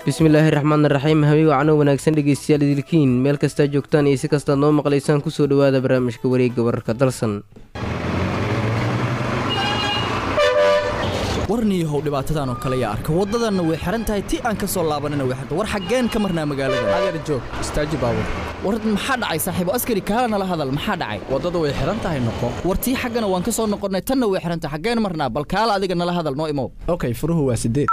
bismillaahi raxmaan raxiim habi wacno wanaagsan dhegeystayaal idilkiin meel kastaa joogtaan iyo si kastaad noo maqlaysaan kusoo dhawaada barnaamijka wareegga wararka dalsan warniyahow dhibaatadan oo kale yaa arka waddadanna way xihan tahay ti aan ka soo laabanina way xirta war xaggeen ka marnaa magaalada adeer joog istaaji baabur war maxaa dhacay saaxiibo askari kaala nala hadal maxaa dhacay waddada way xihan tahay noqo war tii xaggana waan ka soo noqonnay tanna way xihan tahay xaggeen marnaa bal kaala adiga nala hadal noo imow okay furuhu waa sideed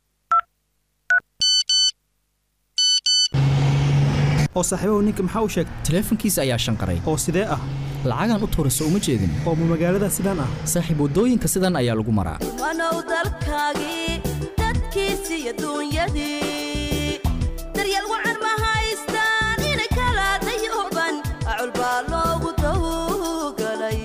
oo saaxiibahu ninka maxaa u sheegay taleefankiisa ayaa shanqaray oo sidee ah lacagaan u tuurayso uma jeedin oo ma magaalada sidaan ah saaxiib waddooyinka sidan ayaa lagu maraa wanow dalkaagii dadkiisi iyo duunyadii daryeel wacan ma haystaan inay kala dayuban acul baa loogu dawgalay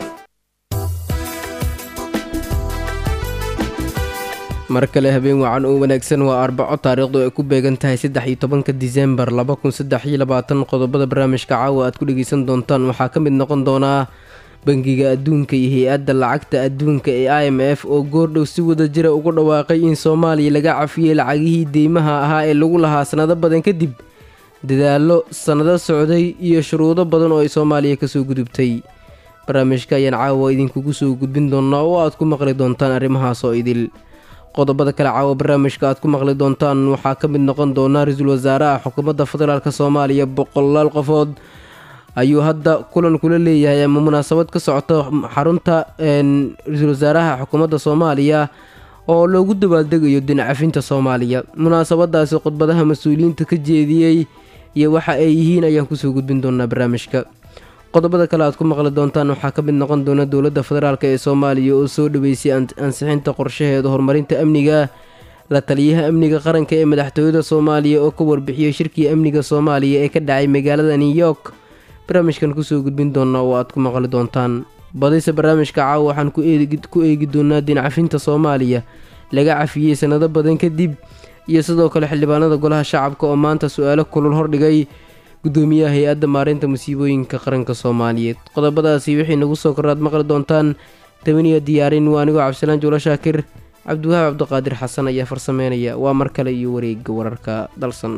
mar kale habeen wacan oo wanaagsan waa arbaco taariikhdu ay ku beegan tahay saddex iyo tobanka disembar laba kun saddex iyo labaatan qodobada barnaamijka caawa aad ku dhegeysan doontaan waxaa ka mid noqon doonaa bangiga adduunka iyo hay-adda lacagta adduunka ee i m f oo goordhow si wada jira ugu dhawaaqay in soomaaliya laga cafiyey lacagihii deymaha ahaa ee lagu lahaa sannado badan kadib dadaallo sannado socday iyo shuruudo badan oo ay soomaaliya kasoo gudubtay barnaamijka ayaan caawa idinkugu soo gudbin doonaa oo aad ku maqli doontaan arrimahaas oo idil qodobada kale caawa barnaamijka aad ku maqli doontaan waxaa ka mid noqon doona ra-iisul wasaaraha xukuumadda federaalk soomaaliya boqolaal qofood ayuu hadda kulan kula leeyahay ama munaasabad ka socota xarunta ra-iisul wasaaraha xukuumadda soomaaliya oo loogu dabaaldegayo dinacafinta soomaaliya munaasabadaasi khudbadaha mas-uuliyiinta ka jeediyey iyo waxa ay yihiin ayaan kusoo gudbin doonaa barnaamijka qodobada kale aad ku maqli doontaan waxaa ka mid noqon doona dowladda federaalk ee soomaaliya oo soo dhaweysay ansixinta qorshaheeda horumarinta amniga la taliyaha amniga qaranka ee madaxtooyada soomaaliya oo ka warbixiyey shirkii amniga soomaaliya ee ka dhacay magaalada new york barnaamijkan kusoo gudbin doonaa oo aad ku maqli doontaan badise barnaamijka caawa waxaan ku eegi doonaa dincafinta soomaaliya laga cafiyey sanado badan kadib iyo sidoo kale xildhibaanada golaha shacabka oo maanta su-aalo kulul hordhigay gudoomiyaha hay-adda maareynta musiibooyinka qaranka soomaaliyeed qodobadaasi wixii nagu soo koraad maqli doontaan tabaniya diyaarin waa anigoo cabdisalaan juulo shaakir cabdiwahaab cabdiqaadir xasan ayaa farsameynaya waa mar kale iyo wareega wararka dalsan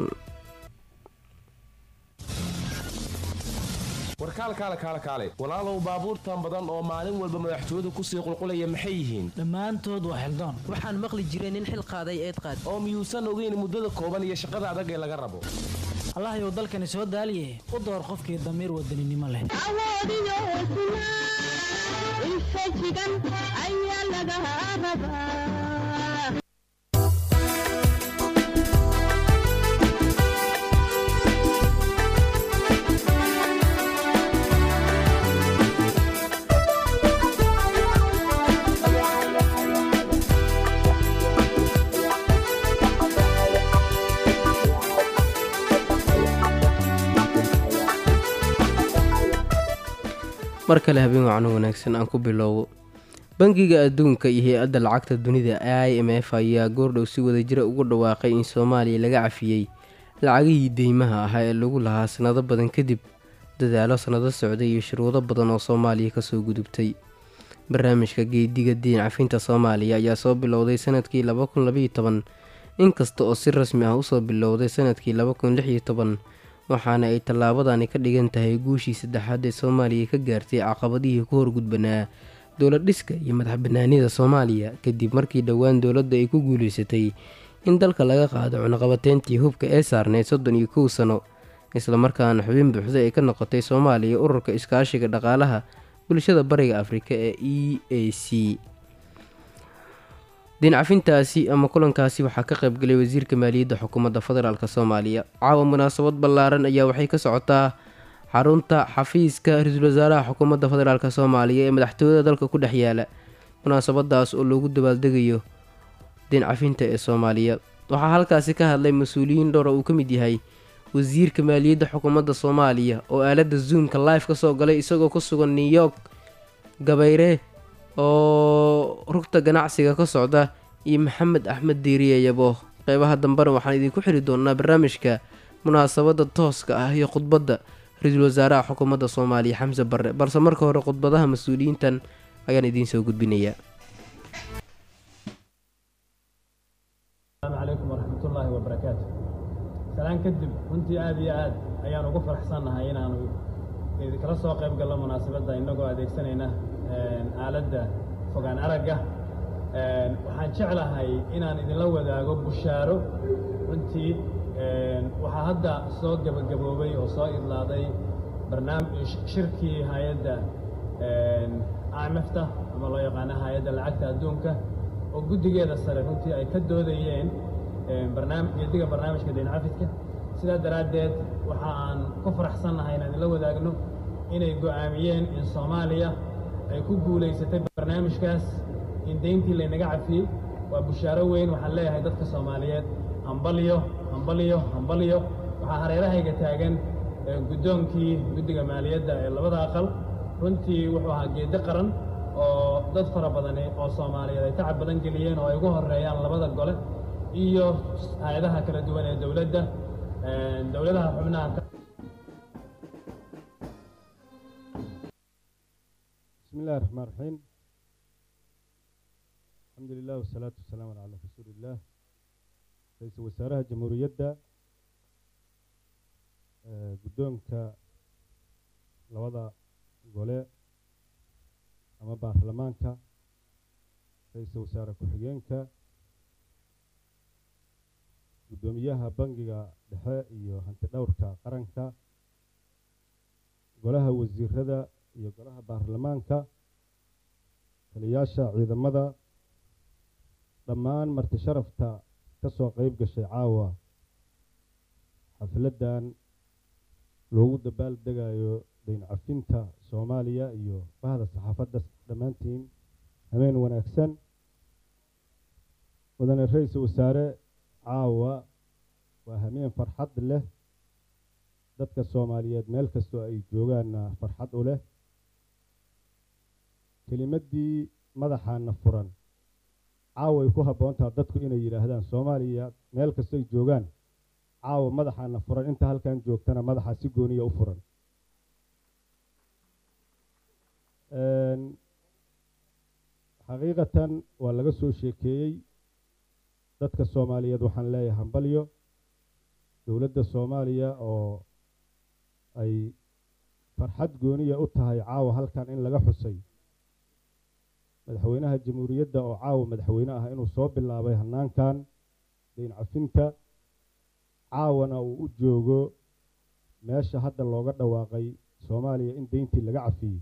warkaalkaale kaale kaale walaalow baabuurtan badan oo maalin walba madaxtooyadu kusii qulqulaya maxay yihiin dhammaantood waa xildaan waxaan maqli jiray nin xil qaaday eed qaad oo miyuusan ogeyn muddada kooban iyo shaqada adag ee laga rabo allahayow dalkani soo daaliye u door qofkii damiir wadaninimo leh awoodiyo hesnaa infajigan ayaa laga rabaa mar kale habeen wacno wanaagsan aan ku bilowbo bangiga adduunka iyo hay-adda lacagta dunida i m f ayaa goordhow si wada jira ugu dhawaaqay in soomaaliya laga cafiyey lacagihii deymaha ahaa ee lagu lahaa sannado badan kadib dadaalo sannado socday iyo shuruudo badan oo soomaaliya kasoo gudubtay barnaamijka geediga diin cafinta soomaaliya ayaa soo bilowday sanadkii laba kun labaiyo toban inkasta oo si rasmi ah usoo bilowday sanadkii laba kun lix iyo toban waxaana ay tallaabadani ka dhigan tahay guushii saddexaad ee soomaaliya ka gaartay caqabadihii ku horgudbanaa dowlad dhiska iyo madax banaanida soomaaliya kadib markii dhowaan dowladda ay ku guuleysatay in dalka laga qaado cunaqabateyntii hubka ee saarneyd soddon iyo kow sano islamarkaana xubin buuxda ay ka noqotay soomaaliya ururka iskaashiga dhaqaalaha bulshada bariga afrika ee e a c diincafintaasi ama kulankaasi waxaa ka qaybgalay wasiirka maaliyadda xukuumadda federaalk soomaaliya caawa munaasabad ballaaran ayaa waxay ka socotaa xarunta xafiiska ra-iisul wasaaraha xukuumadda federaalk soomaaliya ee madaxtooyada dalka ku dhex yaala munaasabadaas oo loogu dabaaldegayo diincafinta ee soomaaliya waxaa halkaasi ka hadlay mas-uuliyiin dhowra uu ka mid yahay wasiirka maaliyadda xukuumadda soomaaliya oo aaladda zoomka live ka soo galay isagoo ku sugan new york gabayre oo rugta ganacsiga ka socda iyo maxamed axmed diiriye yabo qeybaha dambena waxaan idinku xiri doonaa barnaamijka munaasabadda tooska ah iyo khudbadda ra-iisul wasaaraha xukuumadda soomaaliya xamse barre balse marka hore khudbadaha mas-uuliyiintan ayaan idiin soo gudbinayaa السلام عليكم ورحمة الله وبركاته salaan kadib runtii aad iyo aad ayaan ugu faraxsannahay inaanu idinkala soo qayb gallo munaasabadda innagoo adeegsanayna aaladda fogaan aragga waxaan jeclahay inaan idinla wadaago bushaaro runtii waxaa hadda soo gebagaboobay oo soo idlaaday barnaamij shirkii hay-adda imfta ama loo yaqaano hay-adda lacagta adduunka oo guddigeeda sare runtii ay ka doodayeen barnaam geediga barnaamijka dayn cafidka sidaa daraaddeed waxa aan ku faraxsannahay inaan idinla wadaagno inay go'aamiyeen in soomaaliya ay ku guulaysatay barnaamijkaas in deyntii laynaga cafiyey waa bushaaro weyn waxaan leeyahay dadka soomaaliyeed hambalyo hambalyo hambalyo waxaa hareerahayga taagan guddoonkii guddiga maaliyadda ee labada aqal runtii wuxuu ahaa geeddi qaran oo dad fara badani oo soomaaliyeed ay tacab badan geliyeen oo ay ugu horreeyaan labada gole iyo hay-adaha kala duwan ee dowladda dowladaha xubnaha بسم الله الرحمن الرحيم الحمد لله والصلاة والسلام على رسول الله رئيس وزراء جمهورية قدومك لوضع قولي أما بارلمانك رئيس وزراء كحيينك قدوميها بنجيغا دحاء iyo hanti dhowrka qaranka golaha wasiirada iyo golaha baarlamaanka taliyaasha ciidamada dhammaan marti sharafta ka soo qayb gashay caawa xafladdan loogu dabaal degayo dayn cafinta soomaaliya iyo bahda saxaafadda dhammaantiin hameen wanaagsan mudane ra-iisul wasaare caawa waa hameen farxad leh dadka soomaaliyeed meel kastoo ay joogaanna farxad u leh kelimaddii madaxaana furan caawa ay ku habboontaha dadku inay yidhaahdaan soomaaliya meel kastoo ay joogaan caawa madaxaana furan inta halkan joogtana madaxa si gooniya u furan xaqiiqatan waa laga soo sheekeeyey dadka soomaaliyeed waxaan leeyahay hambalyo dowladda soomaaliya oo ay farxad gooniya u tahay caawa halkan in laga xusay madaxweynaha jamhuuriyadda oo caawa madaxweyne ah inuu soo bilaabay hanaankan dayn cafinta caawana uu u joogo meesha hadda looga dhawaaqay soomaaliya in deyntii laga cafiyey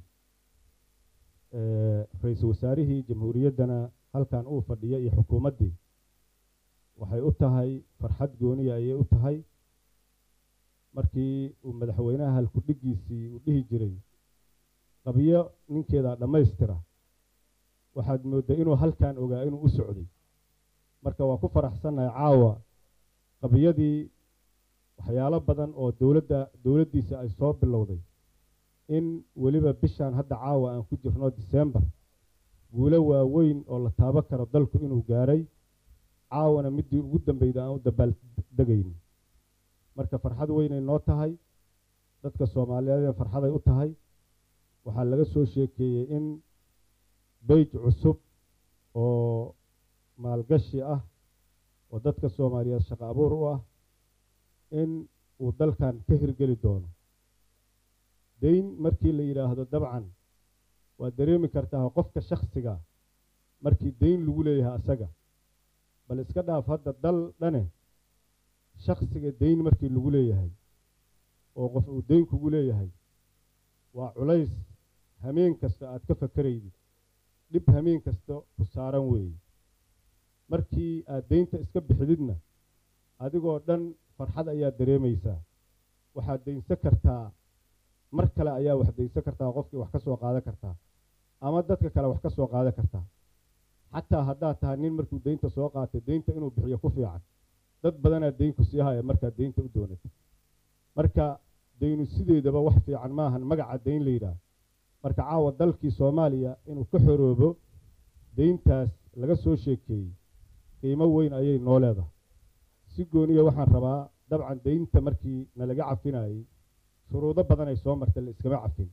ra-iisul wasaarihii jamhuuriyaddana halkan uu fadhiya iyo xukuumaddii waxay u tahay farxad gooniya ayay u tahay markii uu madaxweynaha halkudhigiisii uu dhihi jiray qabyo ninkeedaa dhammaystira waxaad mooddaa inuu halkan ogaa inuu u socday marka waa ku faraxsannahay caawa qabiyadii waxyaalo badan oo dowladda dowladdiisa ay soo bilowday in weliba bishaan hadda caawa aan ku jirno disembar guulo waaweyn oo la taabo karo dalku inuu gaaray caawana middii ugu dambeyda aan u dabaaldegayni marka farxad weynay noo tahay dadka soomaaliyeed farxaday u tahay waxaa laga soo sheekeeyey in beyj cusub oo maalgashi ah oo dadka soomaaliyeed shaqo abuur u ah in uu dalkan ka hirgeli doono deyn markii la yidhaahdo dabcan waad dareemi kartaa qofka shakhsiga markii deyn lagu leeyahay asaga bal iska dhaaf hadda dal dhane shakhsiga deyn markii lagu leeyahay oo qof uu deyn kugu leeyahay waa culays hameen kasta aad ka fakeraydid dhib hameen kasta ku saaran weeye markii aad deynta iska bixididna adigoo dhan farxad ayaad dareemaysaa waxaad deynsan kartaa mar kale ayaa wax deynsan kartaa qofkii wax ka soo qaadan kartaa ama dadka kale wax ka soo qaadan kartaa xataa haddaad tahay nin markuu deynta soo qaatay deynta inuu bixiyo ku fiican dad badanaa deynku sii haya markaad deynta u doonata marka deynu sideedaba wax fiican maahan magaca deyn la yidhaah marka caawa dalkii soomaaliya inuu ka xoroobo deyntaas laga soo sheekeeyey qiimo weyn ayay noo leedahay si gooniya waxaan rabaa dabcan deynta markii nalaga cafinayey shuruudo badan ay soo martay la iskama cafin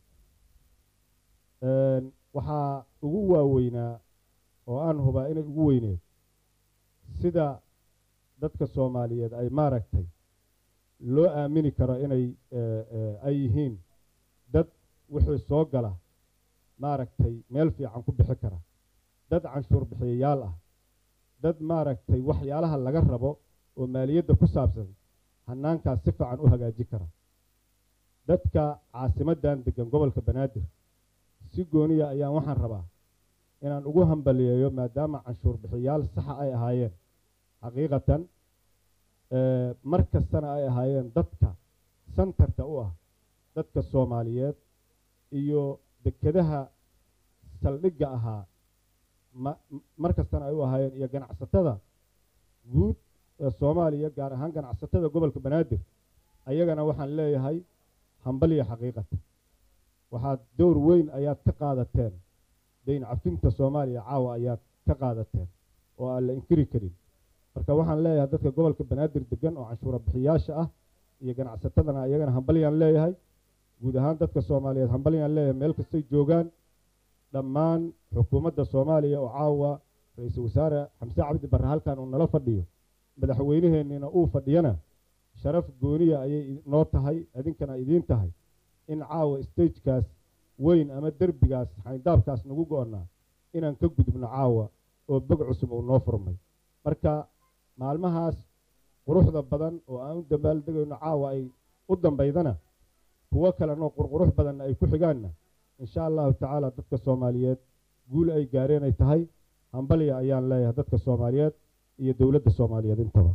waxaa ugu waaweynaa oo aan hubaa inay ugu weyneed sida dadka soomaaliyeed ay maaragtay loo aamini karo inay ay yihiin dad wixii soo gala maaragtay meel fiican ku bixi kara dad canshuur bixiyayaal ah dad maaragtay waxyaalaha laga rabo oo maaliyadda ku saabsan hanaankaas si fiican u hagaaji kara dadka caasimaddan degan gobolka banaadir si gooniya ayaan waxaan rabaa inaan ugu hambaliyeeyo maadaama canshuur bixiyaal saxa ay ahaayeen xaqiiqatan mar kastana ay ahaayeen dadka santarka u ah dadka soomaaliyeed iyo dekedaha saldhigga ahaa mar kastana ay u ahaayeen iyo ganacsatada guud ee soomaaliya gaar ahaan ganacsatada gobolka banaadir ayagana waxaan leeyahay hambaliya xaqiiqatan waxaad dowr weyn ayaad ka qaadateen dayn cafinta soomaaliya caawa ayaad ka qaadateen oo aan la inkiri karin marka waxaan leeyahay dadka gobolka banaadir degan oo canshuura bixiyaasha ah iyo ganacsatadana iyagana hambalyaan leeyahay guud ahaan dadka soomaaliyeed hambalyaan leeyahay meel kastay joogaan dhammaan xukuumadda soomaaliya oo caawa ra-iisul wasaare xamse cabdi barre halkan uu nala fadhiyo madaxweynaheenniina uu fadhiyana sharaf gooniya ayay noo tahay idinkana idiin tahay in caawa stagekaas weyn ama derbigaas xayndaabkaas nagu go-onnaa inaan ka gudubno caawa oo bog cusub uu noo furmay marka maalmahaas quruxda badan oo aan u dambaaldegayno caawa ay u dambaydana kuwo kalenoo qurqurux badanna ay ku xigaanna insha allahu tacaala dadka soomaaliyeed guul ay gaareen ay tahay hambalya ayaan leeyahay dadka soomaaliyeed iyo dowladda soomaaliyeed intaba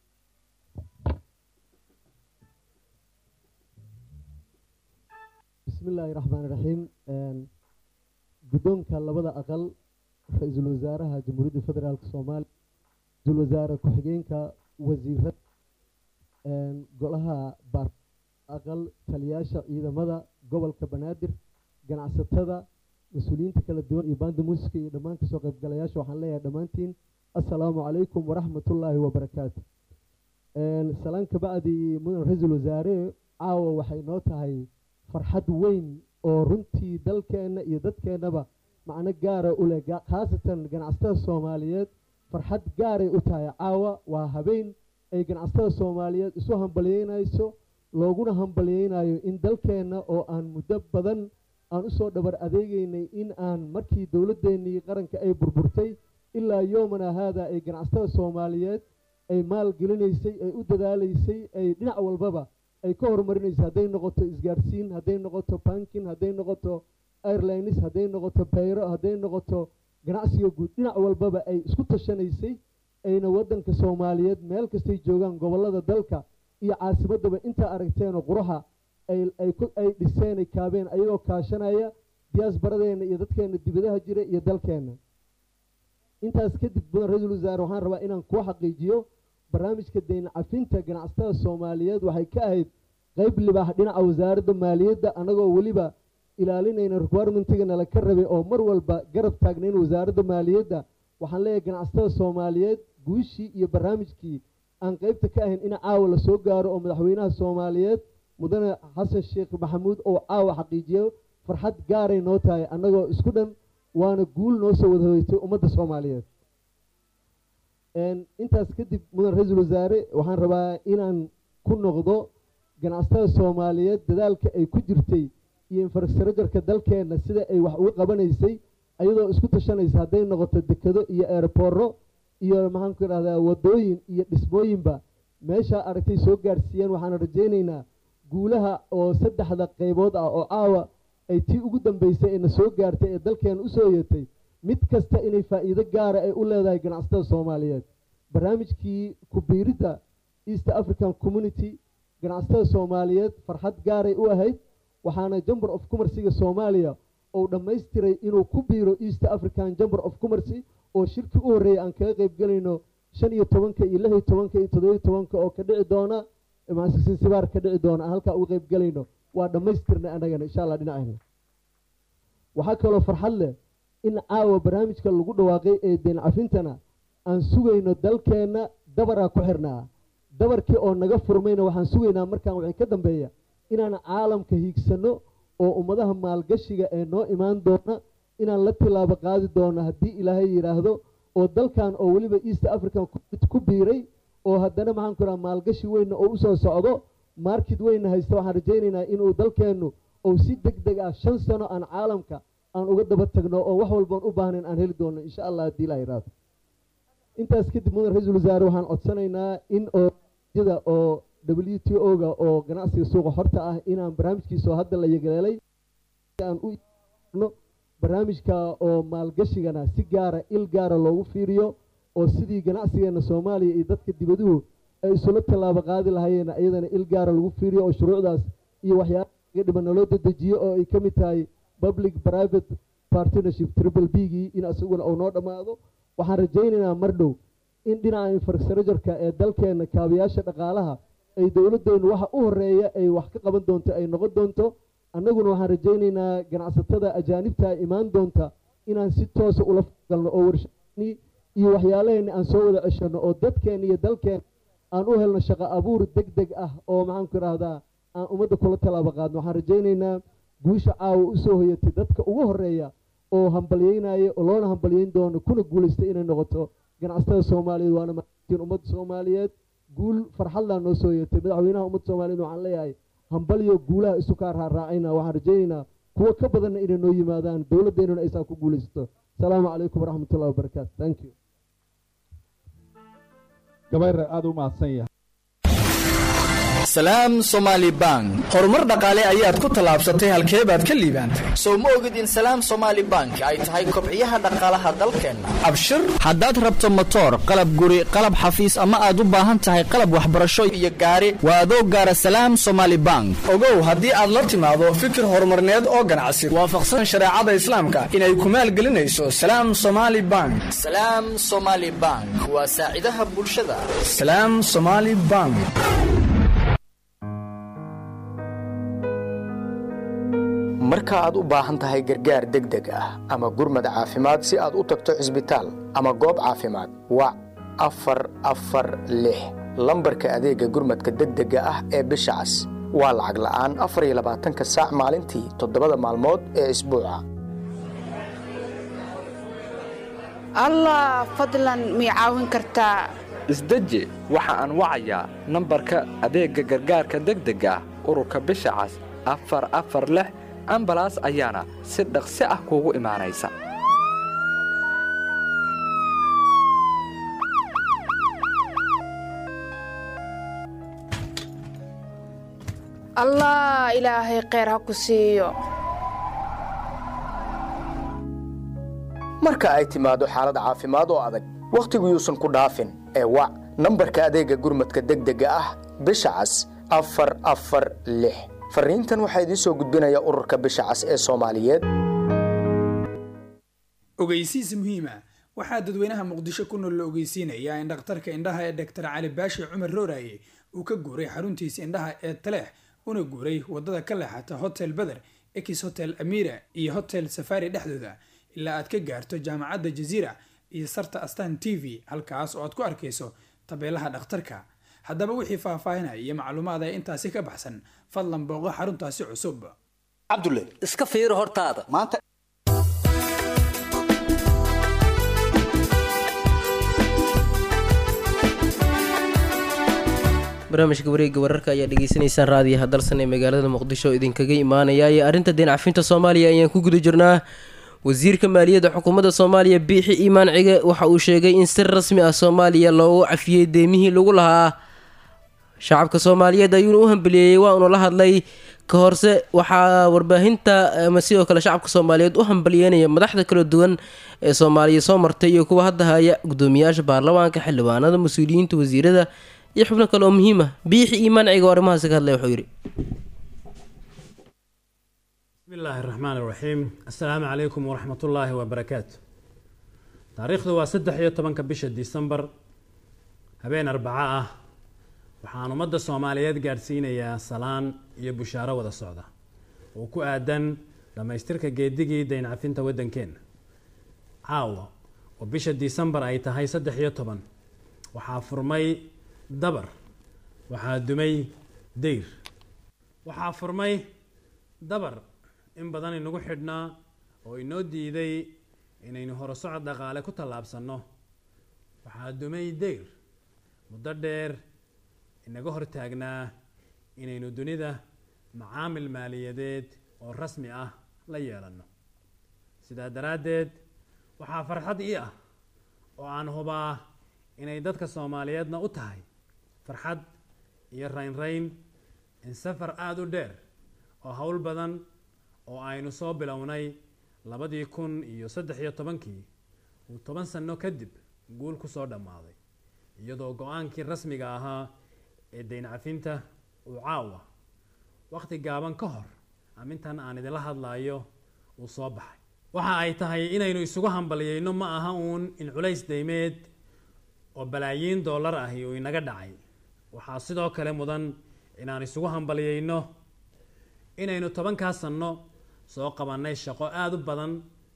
bismi illaahi raxmaan iraxiim guddoonka labada aqal ra-iisul wasaaraha jamhuuriyadda federaalk soomaaliya ra-iisul wasaare ku-xigeenka wasiirada golaha baar aqal taliyaasha ciidamada gobolka banaadir ganacsatada mas-uuliyiinta kala duwan iyo baanda muusica iyo dhammaan kasoo qaybgalayaasha waxaan leeyahay dhammaantiin assalaamu calaykum waraxmatullaahi wabarakaatu salaan kabacdi mudan ra-iisul wasaare caawa waxay noo tahay farxad weyn oo runtii dalkeenna iyo dadkeennaba macno gaara u leh khaasatan ganacsatada soomaaliyeed farxad gaaray u tahay caawa waa habeen ay ganacsatada soomaaliyeed isu hambalyeynayso looguna hambalyeynayo in dalkeenna oo aan muddo badan aan usoo dhabar adeegeynay in aan markii dowladdeennii qaranka ay burburtay ilaa yoomana haada ay ganacsatada soomaaliyeed ay maal gelinaysay ay u dadaalaysay ay dhinac walbaba ay ka horumarinaysa hadday noqoto isgaadhsiin hadday noqoto bankin hadday noqoto airlines hadday noqoto bayro hadday noqoto ganacsiga guud dhinac walbaba ay isku tashanaysay ayna waddanka soomaaliyeed meel kastay joogaan gobollada dalka iyo caasimaddaba intaa aragteenoo quraha ay dhiseen ay kaabeen ayagoo kaashanaya diyaasbaradeenna iyo dadkeenna dibadaha jira iyo dalkeenna intaas kadib mudan ra-iisul wasaare waxaan rabaa inaan kuu xaqiijiyo barnaamijka dayn cafinta ganacsatada soomaaliyeed waxay ka ahayd qeyb libaax dhinaca wasaaradda maaliyadda annagoo weliba ilaalinayna requirementiga nala ka rabay oo mar walba garab taagnayn wasaaradda maaliyadda waxaan leeyahay ganacsatada soomaaliyeed guushii iyo barnaamijkii aan qeybta ka ahayn in caawa lasoo gaaro oo madaxweynaha soomaaliyeed mudane xasan sheekh maxamuud oo caawa xaqiijiyo farxad gaaray noo tahay annagoo isku dhan waana guul noo soo wada hoytay ummadda soomaaliyeed intaas kadib mudan ra-iisul wasaare waxaan rabaa inaan ku noqdo ganacsatada soomaaliyeed dadaalka ay ku jirtay iyo infrastructureka dalkeenna sida ay wax uga qabanaysay ayadoo isku tashanaysa hadday noqoto dekado iyo eerbooro iyo maxaanku idhahdaa wadooyin iyo dhismooyinba meeshaa aragtay soo gaadhsiiyeen waxaan rajaynaynaa guulaha oo saddexda qaybood ah oo caawa ay tii ugu dambeysay ayna soo gaartay ee dalkeena usoo yeetay mid kasta inay faa'iido gaara ay u leedahay ganacsatada soomaaliyeed barnaamijkii kubiiridda east african community ganacsatada soomaaliyeed farxad gaaray u ahayd waxaana jamber of commerciga soomaaliya uu dhammaystiray inuu ku biiro east african jamber of commercy oo shirkii u horreeyay aan kaga qayb gelayno shan iyo tobanka iyo lix iyo tobanka iyo toddobiyo tobanka oo ka dhici doona sinsibaar ka dhici doona aan halkaa uga qayb gelayno waa dhammaystirnay annagana insha allah dhinacayna waxaa kaloo farxad leh in caawa barnaamijka lagu dhawaaqay ee deen cafintana aan sugayno dalkeenna dabaraa ku xirnaa dabarkii oo naga furmayna waxaan sugaynaa markaan waxay ka dambeeya inaan caalamka hiigsanno oo ummadaha maalgashiga ee noo imaan doona inaan la tilaabo qaadi doono haddii ilaahay yidhaahdo oo dalkan oo weliba east african ku biiray oo haddana maxaan ku raha maalgashi weynna oo usoo socdo market weynna haysta waxaan rajaynaynaa inuu dalkeennu ou si deg deg ah shan sano aan caalamka aan uga daba tagno oo wax walboon u baahnayn aan heli doono insha allah haddii ilaha iraado intaas kadib mudan ra-iisul wasaare waxaan codsanaynaa in oo jada oo w t o ga oo ganacsiga suuqa horta ah inaan barnaamijkiisa oo hadda la yagaleelay aan u no barnaamijka oo maalgashigana si gaara il gaara loogu fiiriyo oo sidii ganacsigeena soomaaliya iyo dadka dibaduhu ay isula tallaabo qaadi lahaayeen iyadana il gaara lagu fiiriyo oo shuruucdaas iyo waxyaalaha laga dhiban naloo dedejiyo oo ay ka mid tahay public private partnership triple b gii in isaguna uu noo dhammaado waxaan rajaynaynaa mar dhow in dhinaca infrastructureka ee dalkeena kaabayaasha dhaqaalaha ay dowladdeenu waxa u horeeya ay wax ka qaban doonto ay noqon doonto annaguna waxaan rajaynaynaa ganacsatada ajaanibta imaan doonta inaan si toosa ula galno oo warshadni iyo waxyaalaheena aan soo wada ceshano oo dadkeena iyo dalkeena aan u helno shaqo abuur deg deg ah oo maxaanku idhaahdaa aan ummadda kula tallaabo qaadno waxaan rajaynaynaa guusha caawa usoo hoyatay dadka ugu horeeya oo hambalyeynaya oo loona hambalyeyn doono kuna guulaysta inay noqoto ganacsatada soomaaliyeed waana maatiin ummadda soomaaliyeed guul farxadlaa noo soo hoyatay madaxweynaha ummadda soomaaliyeed waxaan leeyahay hambalyo guulaha isu kaa raaraacayna waxaan rajaynaynaa kuwo ka badanna inay noo yimaadaan dowladdeennuna aysaa ku guulaysato asalaamu calaykum waraxmat ullahi wabarakaatu thank you gabayre aada u mahadsan yahay salaam somaali bank horumar dhaqaale ayaad ku tallaabsatay halkee baad ka liibaantay sow ma ogid in salaam somaali bank ay tahay kobciyaha dhaqaalaha dalkeenna abshir haddaad rabto motoor qalab guri qalab xafiis ama aad u baahan tahay qalab waxbarasho iyo gaari waa adoo gaara salaam somaali bank ogow haddii aad la timaado fikir horumarneed oo ganacsi waafaqsan shareecada islaamka inay ku maalgelinayso salaam somaali bank salaam somaali bank waa saacidaha bulshada salaam somaali bank marka aad u baahan tahay gargaar degdeg ah ama gurmad caafimaad si aad u tagto cisbitaal ama goob caafimaad wac afar afar lix lambarka adeegga gurmadka degdega ah ee bisha cas waa lacag la'aan afar iyo labaatanka saac maalintii toddobada maalmood ee isbuuca allah fadlan mii caawin kartaa isdeji waxa aan wacayaa nambarka adeegga gargaarka degdega ah ururka bisha cas afar afar lix ambalaas ayaana si dhaqsi ah kuugu imaanaysa allah ilaahay kheyr ha ku siiyo marka ay timaado xaalad caafimaad oo adag wakhtigu yuusan ku dhaafin ee wac nambarka adeegga gurmadka degdega ah bisha cas afar afar lix fariintan waxaa idiin soo gudbinaya ururka bisha cas ee soomaaliyeed ogeysiis muhiima waxaa dadweynaha muqdisho ku nool la ogeysiinayaa in dhakhtarka indhaha ee dhaktar cali baashi cumar rooraye uu ka guuray xaruntiisa indhaha ee taleex una guuray wadada ka leexata hotel beder ex hotel amira iyo hotel safari dhexdooda ilaa aad ka gaarto jaamacadda jaziira iyo sarta astan t v halkaas oo aad ku arkayso tabeelaha dhakhtarka haddaba wixii faahfaahinaya iyo macluumaad ee intaasi ka baxsan fadlan booqo xaruntaasi cusub cabdulle iska fiiri hortaada maanta barnaamijka wareegga wararka ayaa dhegeysaneysaan raadiyaha dalsan ee magaalada muqdisho oo idinkaga imaanaya iyo arrinta deen cafinta soomaaliya ayaan ku guda jirnaa wasiirka maaliyadda xukuumadda soomaaliya biixi iimaan cige waxa uu sheegay in si rasmi ah soomaaliya loogu cafiyey deemihii lagu lahaa shacabka soomaaliyeed ayuuna u hambaliyeeyey waa uuna la hadlay ka horse waxaa warbaahinta ama sidoo kale shacabka soomaaliyeed u hambaliyeynaya madaxda kala duwan ee soomaaliya soo martay iyo kuwa hadda haya gudoomiyaasha baarlamaanka xildhibaanada mas-uuliyiinta wasiirada iyo xubno kale oo muhiim ah biixi iimaan cige oo arrimahaasi ka hadlay wuxuu yidhi بسم الله الرحمن الرحيم السلام عليكم ورحمة الله وبركاته تاريخ waa saddex iyo tobanka bisha December habeen arbaca ah waxaan ummadda Soomaaliyeed gaarsiinayaa salaan iyo bushaaro wada socda oo ku aadan dhamaystirka geedigii dayn cafinta waddankeena caawa oo bisha December ay tahay saddex iyo toban waxaa furmay dabar waxaa dumay deyr waxaa furmay dabar in badan inagu xidhnaa oo inoo diiday inaynu horusocod dhaqaale ku tallaabsanno waxaa dumay deyr muddo dheer inaga hortaagnaa inaynu dunida macaamil maaliyadeed oo rasmi ah la yeelanno sidaa daraaddeed waxaa farxad ii ah oo aan hubaa inay dadka soomaaliyeedna u tahay farxad iyo raynrayn in safar aada u dheer oo howl badan oo aynu soo bilownay labadii kun iyo saddex iyo tobankii uu toban sanno kadib guul ku soo dhammaaday iyadoo go-aankii rasmiga ahaa ee dayn cafinta uu caawa wakhti gaaban ka hor amintan aan idinla hadlaayo uu soo baxay waxa ay tahay inaynu isugu hambaliyeyno ma aha uun in culays daymeed oo balaayiin dollar ahi uu inaga dhacay waxaa sidoo kale mudan inaan isugu hambaliyeyno inaynu tobankaa sanno soo qabannay shaqo aada u badan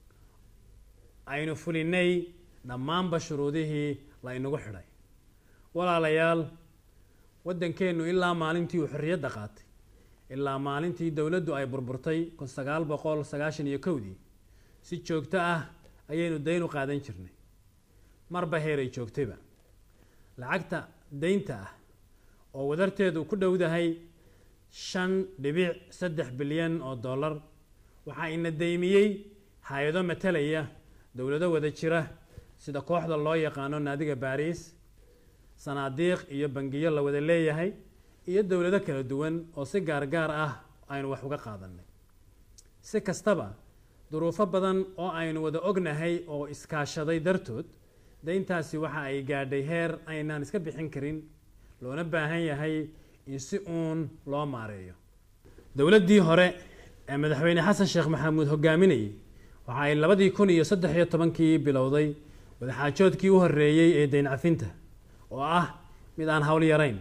aynu fulinay dhammaanba shuruudihii la inagu xidhay walaalayaal waddankeennu ilaa maalintii uu xorriyadda qaatay ilaa maalintii dowladdu ay burburtay kun sagaal boqol sagaashan iyo kowdii si joogto ah ayaynu dayn u qaadan jirnay marba heeray joogtayba lacagta daynta ah oo wadarteedu ku dhowdahay shan dhibic saddex bilyan oo dollar waxaa ina daymiyey hay-ado matalaya dowlado wada jira sida kooxda loo yaqaano naadiga baariis sanaadiiq iyo bangiyo la wada leeyahay iyo dowlado kala duwan oo si gaargaar ah aynu wax uga qaadanay si kastaba duruufo badan oo aynu wada ognahay oo iskaashaday dartood dayntaasi waxa ay gaadhay heer aynaan iska bixin karin loona baahan yahay in si uun loo maareeyo dowladdii hore ee madaxweyne xasan sheekh maxamuud hogaaminayay waxa ay labadii kun iyo saddex iyo tobankii bilowday wadaxaajoodkii u horreeyey ee dayn cafinta oo ah mid aan hawl yarayn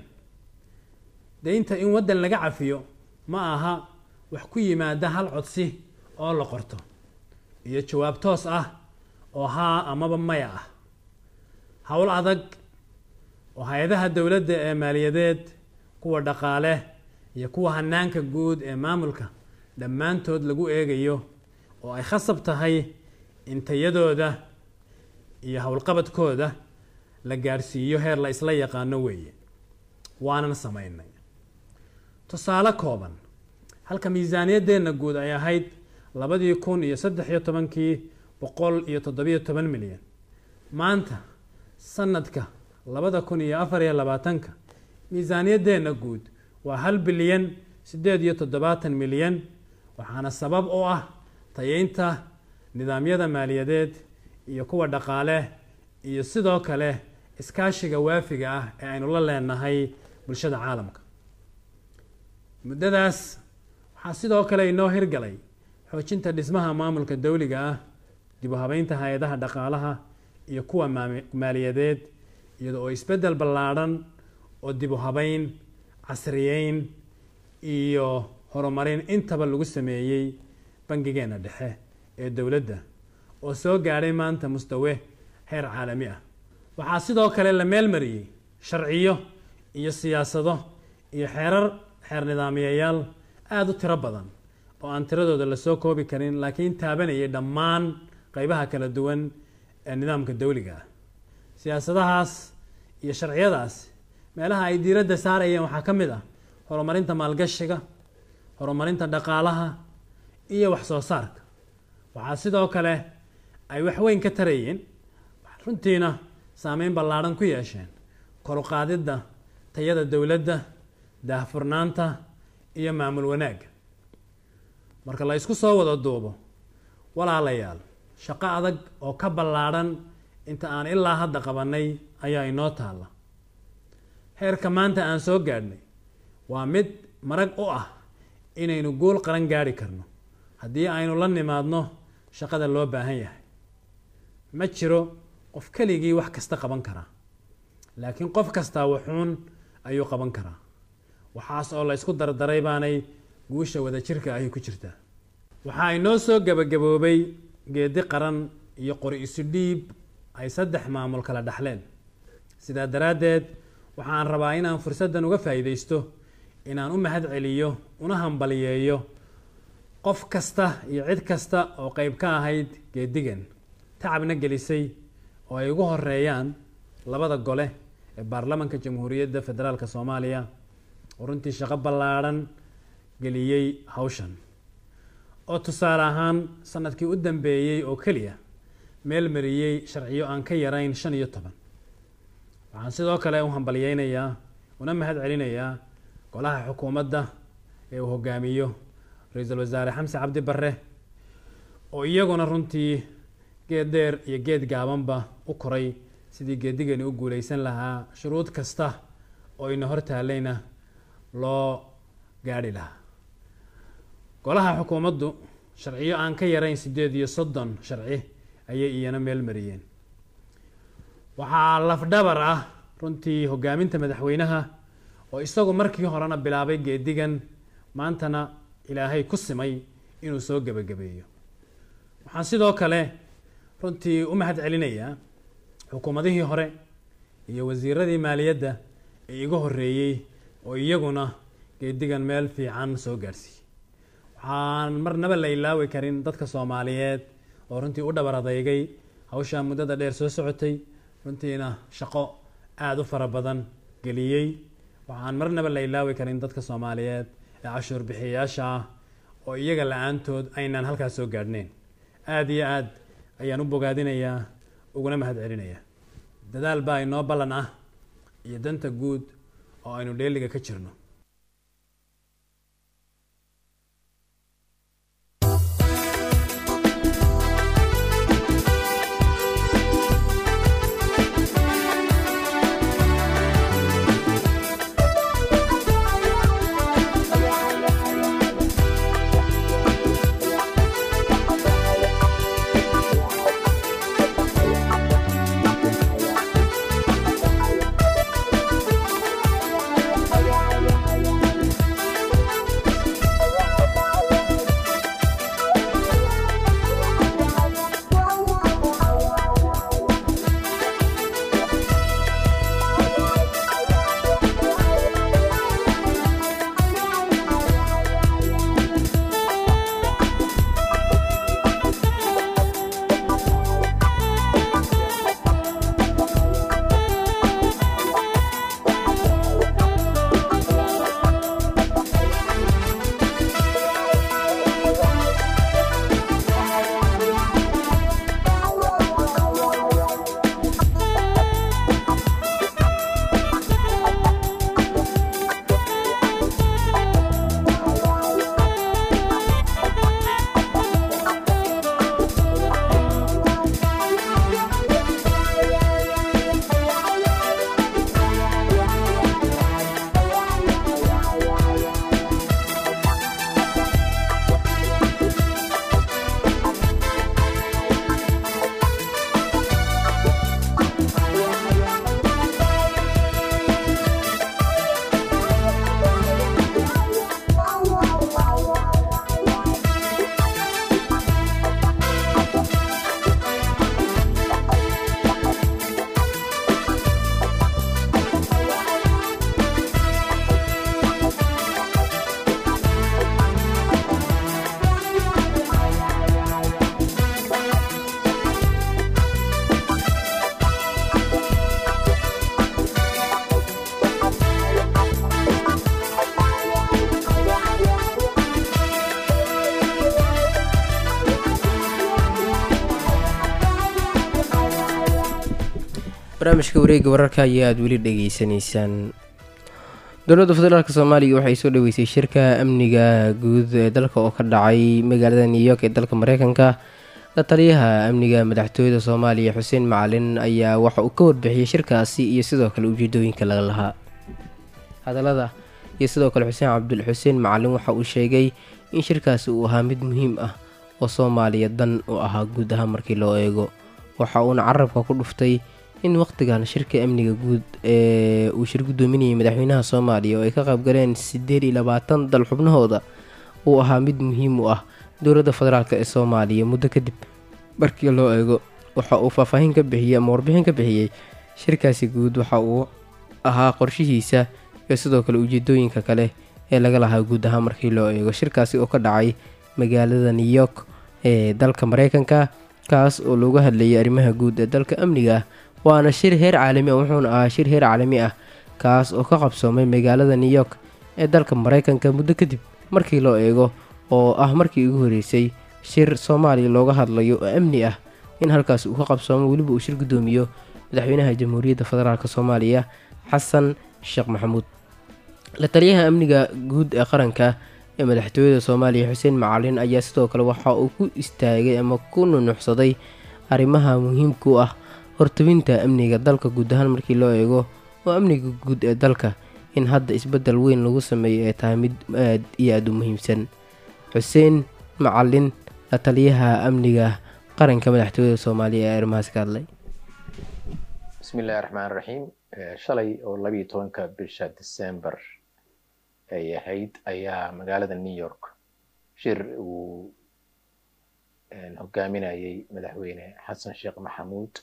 daynta in waddan laga cafiyo ma aha wax ku yimaada hal codsi oo la qorto iyo jawaab toos ah oo haa amaba maya ah howl adag oo hay-adaha dowladda ee maaliyadeed kuwa dhaqaale iyo kuwa hanaanka guud ee maamulka dhammaantood lagu eegayo oo ay khasab tahay in tayadooda iyo howlqabadkooda la gaadhsiiyo heer la isla yaqaano weeye waanan samaynay tusaale kooban halka miisaaniyaddeenna guud ay ahayd labadii kun iyo saddex iyo tobankii boqol iyo toddobiyo toban milyan maanta sanadka labada kun iyo afar iyo labaatanka miisaaniyaddeenna guud waa hal bilyan siddeed iyo toddobaatan milyan waxaana sabab u ah tayeynta nidaamyada maaliyadeed iyo kuwa dhaqaale iyo sidoo kale iskaashiga waafiga ah ee aynu la leenahay bulshada caalamka muddadaas waxaa sidoo kale inoo hirgalay xoojinta dhismaha maamulka dowliga ah dib u habeynta hay-adaha dhaqaalaha iyo kuwa maaliyadeed iyada oo isbeddel ballaadhan oo dib u habeyn casriyeyn iyo horumarin intaba lagu sameeyey bangigeenna dhexe ee dowladda oo soo gaadhay maanta mustawe heer caalami ah waxaa sidoo kale la meelmariyey sharciyo iyo siyaasado iyo xeerar xeer nidaamiyayaal aada u tiro badan oo aan tiradooda lasoo koobi karin laakiin taabanayay dhammaan qeybaha kala duwan ee nidaamka dowliga ah siyaasadahaas iyo sharciyadaas meelaha ay diiradda saarayeen waxaa ka mid ah horumarinta maalgashiga horumarinta dhaqaalaha iyo wax soo saarka waxaa sidoo kale ay waxweyn ka tarayeen runtiina saameyn ballaadhan ku yeesheen koruqaadidda tayada dowladda daahfurnaanta iyo maamul wanaagga marka la isku soo wada duubo walaalayaal shaqo adag oo ka ballaadhan inta aan ilaa hadda qabannay ayaa inoo taalla heerka maanta aan soo gaadhnay waa mid marag u ah inaynu guul qaran gaadhi karno haddii aynu la nimaadno shaqada loo baahan yahay ma jiro qof keligii wax kasta qaban karaa laakiin qof kastaa wuxuun ayuu qaban karaa waxaas oo la isku dardaray baanay guusha wadajirka ahi ku jirtaa waxaa inoo soo gebagaboobay geedi qaran iyo qori isu dhiib ay saddex maamul kala dhaxleen sidaa daraaddeed waxaan rabaa inaan fursaddan uga faa'iidaysto inaan u mahad celiyo una hambaliyeeyo qof kasta iyo cid kasta oo qeyb ka ahayd geedigan tacabna gelisay oo ay ugu horeeyaan labada gole ee baarlamanka jamhuuriyadda federaalk soomaaliya oo runtii shaqo ballaadhan geliyey hawshan oo tusaale ahaan sanadkii u dambeeyey oo keliya meel mariyey sharciyo aan ka yarayn shan iyo toban waxaan sidoo kale u hambalyeynayaa una mahad celinayaa golaha xukuumadda ee uu hogaamiyo ra-iisul wasaare xamse cabdi barre oo iyaguna runtii geed dheer iyo geed gaabanba u koray sidii geedigani u guuleysan lahaa shuruud kasta oo ina hor taalayna loo gaadhi lahaa golaha xukuumaddu sharciyo aan ka yarayn siddeed iyo soddon sharci ayay iyana meel mariyeen waxaa lafdhabar ah runtii hogaaminta madaxweynaha oo isagu markii horena bilaabay geedigan maantana ilaahay ku simay inuu soo gebagabeeyo waxaan sidoo kale runtii u mahad celinayaa xukuumadihii hore iyo wasiiradii maaliyadda ee iga horreeyey oo iyaguna geedigan meel fiican soo gaadhsiiyey waxaan marnaba la ilaawi karin dadka soomaaliyeed oo runtii u dhabar adeygay hawshaa muddada dheer soo socotay runtiina shaqo aada u fara badan geliyey waxaan marnaba la ilaawi karin dadka soomaaliyeed ee cashuur bixiyayaasha ah oo iyaga la-aantood aynaan halkaas soo gaadhnayn aada iyo aad ayaan u bogaadinayaa uguna mahad celinayaa dadaal baa inoo ballan ah iyo danta guud oo aynu dheeliga ka jirno barnaamijka wareegga wararka ayaa aada weli dhageysanaysaan dowladda federaalk soomaaliya waxay soo dhaweysay shirka amniga guud ee dalka oo ka dhacay magaalada new york ee dalka mareykanka la taliyaha amniga madaxtooyada soomaaliya xuseen macalin ayaa waxa uu ka warbixiyey shirkaasi iyo sidoo kale ujeedooyinka laga lahaa hadallada iyo sidoo kale xuseen cabdul xuseen macalin waxa uu sheegay in shirkaasi uu ahaa mid muhiim ah oo soomaaliya dan u ahaa guud ahaan markii loo eego waxa uuna carabka ku dhuftay in waqtigan shirka amniga guud ee uu shir gudoominayay madaxweynaha soomaaliya oo ay ka qaybgaleen sideed iyo labaatan dal xubnahooda uu ahaa mid muhiim u ah dowladda federaalk ee soomaaliya muddo kadib markii loo eego waxa uu faahfaahin ka bixiyey ama warbixin ka bixiyey shirkaasi guud waxa uu ahaa qorshihiisa iyo sidoo kale ujeedooyinka kale ee laga lahaa guud ahaan markii loo eego shirkaasi oo ka dhacay magaalada new york ee dalka mareykanka kaas oo looga hadlayay arrimaha guud ee dalka amniga waana shir heer caalami ah wuxuuna ahaa shir heer caalami ah kaas oo ka qabsoomay magaalada new york ee dalka maraykanka muddo kadib markii loo eego oo ah markii ugu horeysay shir soomaaliya looga hadlayo oo amni ah in halkaas uu ka qabsoomo weliba uu shir guddoomiyo madaxweynaha jamhuuriyadda federaalk soomaaliya xasan sheekh maxamuud la taliyaha amniga guud ee qaranka ee madaxtooyada soomaaliya xuseen macalin ayaa sidoo kale waxa uu ku istaagay ama ku nunuxsaday arrimaha muhiimka u ah hortawinta amniga dalka guud ahaan markii loo eego oo amniga guud ee dalka in hadda isbeddel weyn lagu sameeyo ay tahay mid aad iyo aada u muhiimsan xuseen macalin la taliyaha amniga qaranka madaxtooyada soomaaliya ee arrimahaas ka hadlay bismillahi raxmaan raxiim shalay oo labiiyo tobanka bisha december ay ahayd ayaa magaalada new york shir uu hogaaminayay madaxweyne xasan sheekh maxamuud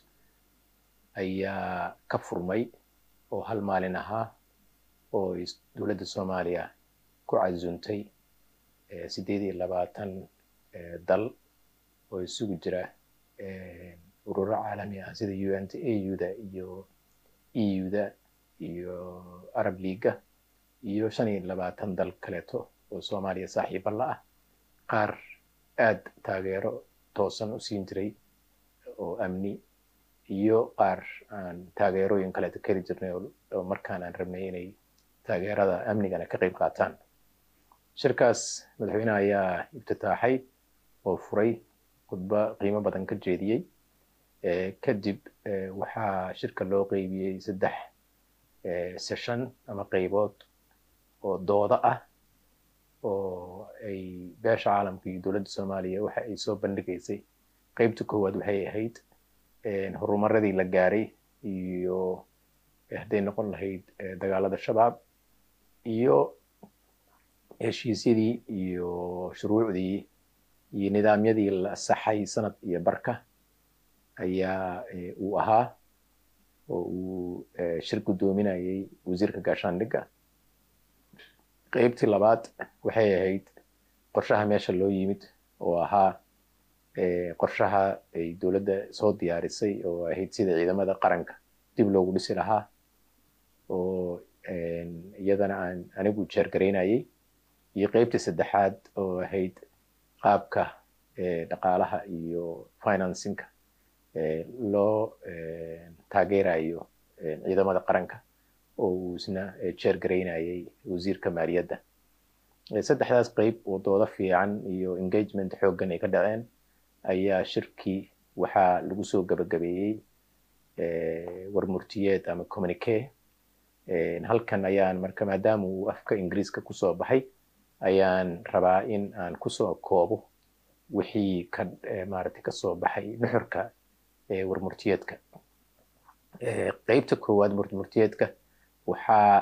ayaa ka furmay oo hal maalin ahaa oo dowladda soomaaliya ku casuuntay sideed iyo labaatan dal oo isugu jira ururo caalami ah sida u n t a u-da iyo e u-da iyo arab leaga iyo shan iyo labaatan dal kaleeto oo soomaaliya saaxiiba la ah qaar aad taageero toosan u siin jiray oo amni iyo qaar aan taageerooyin kaleeto keli jirnay oo markaan aan rabnay inay taageerada amnigana ka qayb qaataan shirkaas madaxweynaha ayaa iftitaaxay oo furay khudbo qiimo badan ka jeediyey kadib waxaa shirka loo qeybiyey saddex session ama qeybood oo dooda ah oo ay beesha caalamka iyo dowladda soomaaliya waxa ay soo bandhigaysay qeybta koowaad waxay ahayd horumaradii la gaaray iyo hadday noqon lahayd dagaalada shabaab iyo heshiisyadii iyo shuruucdii iyo nidaamyadii la saxay sanad iyo barka ayaa uu ahaa oo uu shir guddoominayay wasiirka gaashaandhigga qeybtii labaad waxay ahayd qorshaha meesha loo yimid oo ahaa qorshaha ay dowladda soo diyaarisay oo ahayd sida ciidamada qaranka dib loogu dhisi lahaa oo iyadana aan anigu jeergaraynayay iyo qeybtii saddexaad oo ahayd qaabka dhaqaalaha iyo financinka loo taageerayo ciidamada qaranka oo uu isna jeergaraynayay wasiirka maaliyadda saddexdaas qeyb oo doodo fiican iyo engagement xooggan ay ka dhaceen ayaa shirkii waxaa lagu soo gabagabeeyey warmurtiyeed ama communique halkan ayaan marka maadaama uu afka ingiriiska kusoo baxay ayaan rabaa in aan kusoo koobo wixii ka maaragtay kasoo baxay nuxurka warmurtiyeedka qeybta koowaad warmurtiyeedka waxaa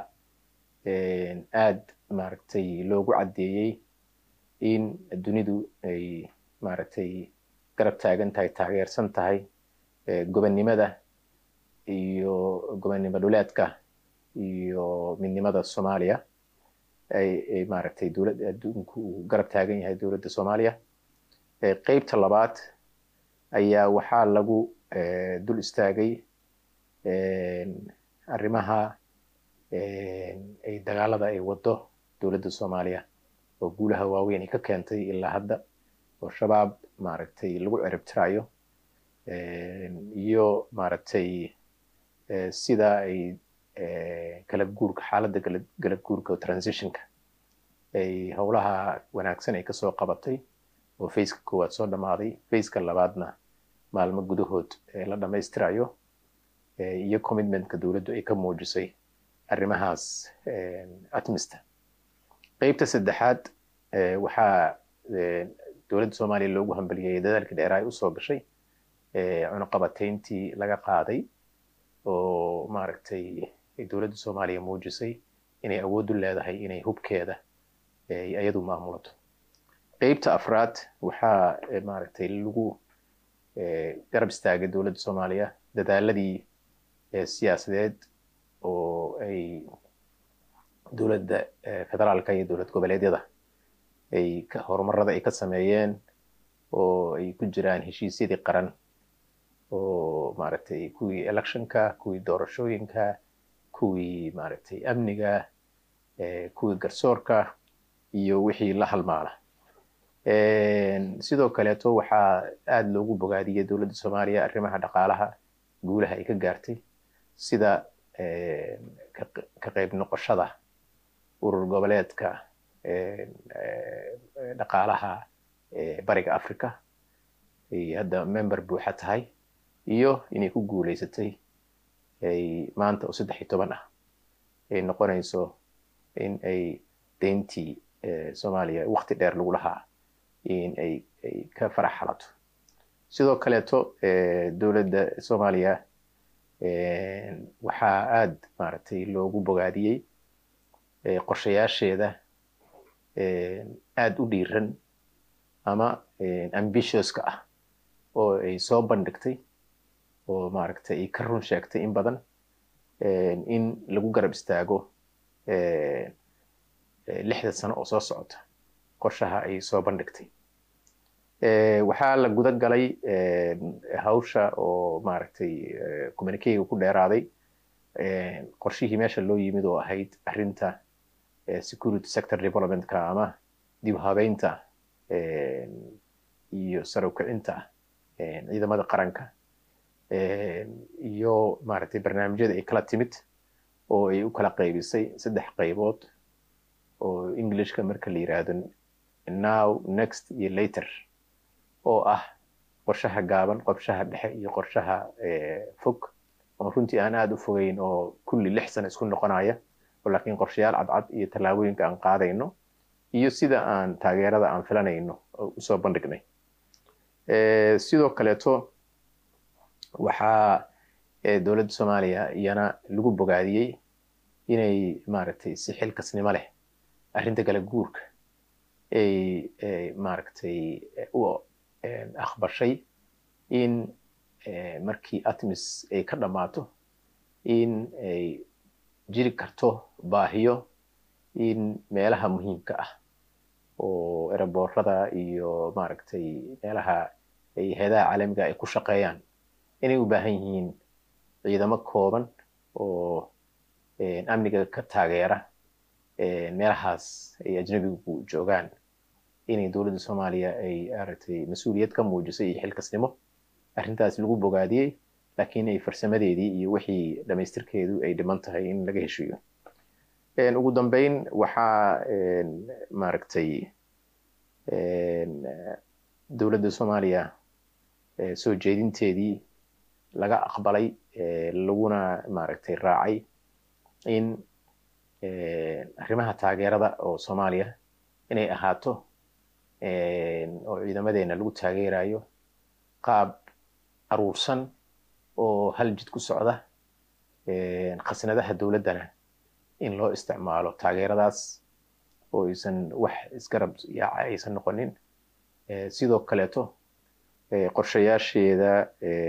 aad maaragtay loogu caddeeyey in dunidu ay maaragtay garab taagan tahay taageersan tahay gobonnimada iyo gobonnimo dhuleedka iyo midnimada soomaaliya ay maaragtay dowlad adduunku uu garab taagan yahay dowladda soomaaliya qeybta labaad ayaa waxaa lagu dul istaagay arrimaha ay dagaalada ay wado dowladda soomaaliya oo guulaha waaweyn ay ka keentay ilaa hadda oo shabaab maaragtay lagu ciribtirayo iyo maaragtay sida ay kala guurka xaaladda kala guurka oo transitionka ay howlaha wanaagsan ay kasoo qabatay oo faceka koowaad soo dhammaaday faceka labaadna maalmo gudahood la dhammaystirayo iyo commitmentka dowladdu ay ka muujisay arrimahaas atmista qeybta saddexaad waxaa dowladda soomaaliya loogu hambaliyey dadaalkii dheeraa ay usoo gashay cunuqabateyntii laga qaaday oo maaragtay dowladda soomaaliya muujisay inay awood u leedahay inay hubkeeda iyadu maamulato qeybta afraad waxaa maaragtay lagu garab istaagay dowladda soomaaliya dadaaladii siyaasadeed oo ay dowladda federaalka iyo dowlad goboleedyada ay horumarada ay ka sameeyeen oo ay ku jiraan heshiisyadii qaran oo maaragtay kuwii electionka kuwii doorashooyinka kuwii maaragtay amniga kuwii garsoorka iyo wixii la halmaala sidoo kaleeto waxaa aada loogu bogaadiyey dowladda soomaaliya arrimaha dhaqaalaha guulaha ay ka gaartay sida ka qayb noqoshada urur goboleedka dhaqaalaha bariga africa ay hadda member buuxa tahay iyo inay ku guuleysatay ay maanta oo saddex iyo toban ah ay noqonayso in ay deyntii soomaaliya waqti dheer lagu lahaa in ay ay ka farax xalato sidoo kaleeto dowladda soomaaliya waxaa aada maaragtay loogu bogaadiyey qorshayaasheeda aada u dhiiran ama ambitioska ah oo ay soo bandhigtay oo maaragtay ay ka run sheegtay in badan in lagu garab istaago lixda sano oo soo socota qorshaha ay soo bandhigtay waxaa la guda galay hawsha oo maaragtay communicayga ku dheeraaday qorshihii meesha loo yimid oo ahayd arrinta security sector developmentka ama dib u habeynta iyo sare u kicinta ciidamada qaranka iyo maaragtay barnaamijyada ay kala timid oo ay u kala qaybisay saddex qaybood oo englishka marka la yiraahdo now next iyo later oo ah qorshaha gaaban qorshaha dhexe iyo qorshaha fog oo runtii aan aada u fogeyn oo kulli lix sano isku noqonaya oo laakiin qorshayaal cadcad iyo tallaabooyinka aan qaadayno iyo sida aan taageerada aan filanayno usoo bandhignay sidoo kaleeto waxaa dowladda soomaaliya iyana lagu bogaadiyey inay maaragtay si xilkasnimo leh arrinta kala guurka ay maaragtay u aqbashay in markii atmis ay ka dhammaato in ay jiri karto baahiyo in meelaha muhiimka ah oo eraboorada iyo maaragtay meelaha ay heedaha caalamiga ay ku shaqeeyaan inay u baahan yihiin ciidamo kooban oo amniga ka taageera meelahaas ay ajnabigu joogaan inay dowladda soomaaliya ay aragtay mas-uuliyad ka muujisay iyo xilkasnimo arrintaas lagu bogaadiyey laakiin ay farsamadeedii iyo wixii dhamaystirkeedu ay dhiman tahay in laga heshiiyo ugu dambeyn waxaa maaragtay dowladda soomaaliya soo jeedinteedii laga aqbalay laguna maaragtay raacay in arrimaha taageerada oo soomaaliya inay ahaato oo ciidamadeena lagu taageerayo qaab aruursan oo hal jid ku socda khasnadaha dowladdana in loo isticmaalo taageeradaas oo aysan wax isgarab yaaca aysan noqonin sidoo kaleeto qorshayaasheeda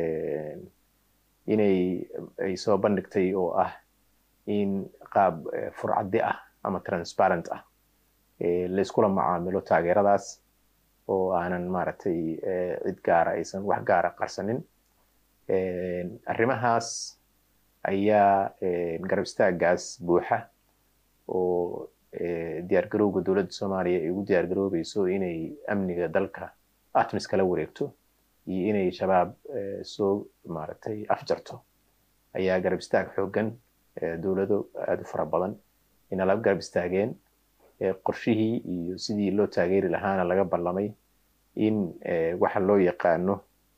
inay ay soo bandhigtay oo ah in qaab furcaddi ah ama transparent ah layskula macaamilo taageeradaas oo aanan maaragtay cid gaara aysan wax gaara qarsanin arrimahaas ayaa garab istaagaas buuxa oo diyaargarowga dowladda soomaaliya ay ugu diyaargaroobayso inay amniga dalka atmis kala wareegto iyo inay shabaab soo maaragtay afjarto ayaa garab istaag xooggan dowlado aada u fara badan inala garab istaageen qorshihii iyo sidii loo taageeri lahaana laga ballamay in waxa loo yaqaano